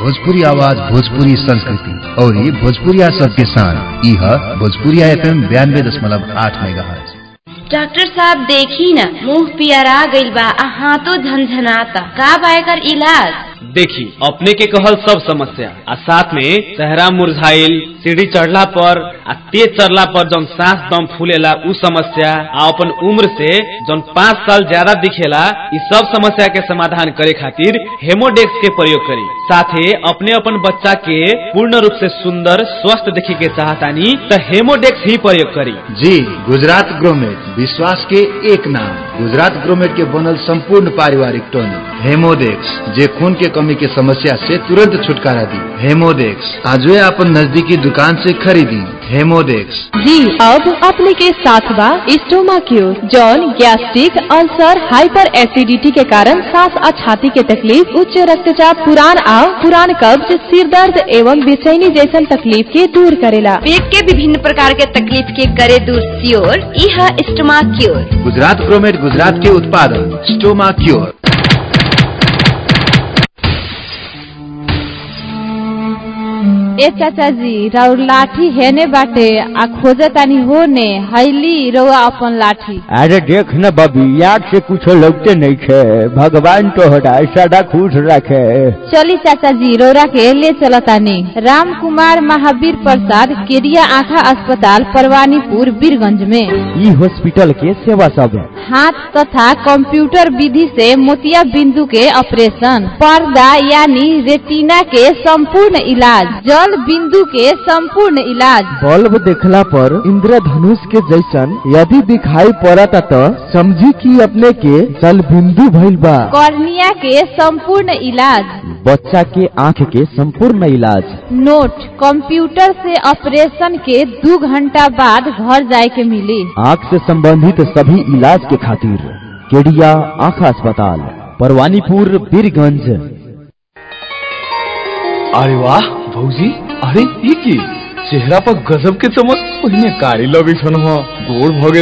भोजपुरी आवाज भोजपुरी संस्कृति और ये भोजपुरिया सबके शान यह भोजपुरिया एफ एम बयानबे दशमलव आठ मेगा डॉक्टर साहब देखी न मुंह पियरा गइल बा आ हाथों झनझनाता का बा एकर इलाज देखी अपने के कहल सब समस्या आ साथ में चेहरा मुरझाइल सीढ़ी चढ़ला पर आ तेज चढ़ला पर जौन सांस दम फूलेला उ समस्या आ अपन उम्र से जौन पाँच साल ज्यादा दिखेला इ सब समस्या के समाधान करे खातिर हेमोडेक्स के प्रयोग करी साथे अपने अपन बच्चा के पूर्ण रूप से सुंदर स्वस्थ देखे के चाहतानी तो हेमोडेक्स ही प्रयोग करी जी गुजरात ग्रोमेट विश्वास के एक नाम गुजरात ग्रोमेट के बनल संपूर्ण पारिवारिक टॉनिक हेमोडेक्स जे खून के कमी के समस्या से तुरंत छुटकारा दी हेमोडेक्स आज अपन नजदीकी दुकान से खरीदी हेमोडेक्स जी अब अपने के साथ बा स्टोमा क्यूर जौन गैस्ट्रिक अल्सर हाइपर एसिडिटी के कारण सांस और छाती के तकलीफ उच्च रक्तचाप पुरान आओ पुरान कब्ज सिर दर्द एवं बेचैनी जैसन तकलीफ के दूर करेला पेट के विभिन्न प्रकार के तकलीफ के करे दूर सियोर यह स्टमा क्योर गुजरात ग्रोमेट गुजरात के उत्पादन स्टोमा क्योर ए चाचा जी राउर लाठी हेने बाटे आ खोजतानी होने हैली रउआ अपन लाठी अरे देख न बबी याद से कुछ लगते नहीं छे भगवान तोहरा सदा खुश रखे चली चाचा जी रौरा के ले चलतानी राम कुमार महावीर प्रसाद केरिया आँखा अस्पताल परवानीपुर बीरगंज में ई हॉस्पिटल के सेवा सब है हाथ तथा कंप्यूटर विधि से मोतिया बिंदु के ऑपरेशन पर्दा यानी रेटिना के संपूर्ण इलाज जल बिंदु के संपूर्ण इलाज बल्ब देखला पर इंद्रधनुष के जैसन यदि दिखाई पड़ता तो समझी कि अपने के जल बिंदु भइल बा कॉर्निया के संपूर्ण इलाज बच्चा के आँख के संपूर्ण इलाज नोट कंप्यूटर से ऑपरेशन के दो घंटा बाद घर जाए के मिली आँख से संबंधित सभी इलाज के खातिर केडिया आँख अस्पताल परवानीपुर बीरगंज अरे वाह भौजी अरे ई की चेहरा पर गजब के चमक पहिने कारी लगे छन गोड़ भगे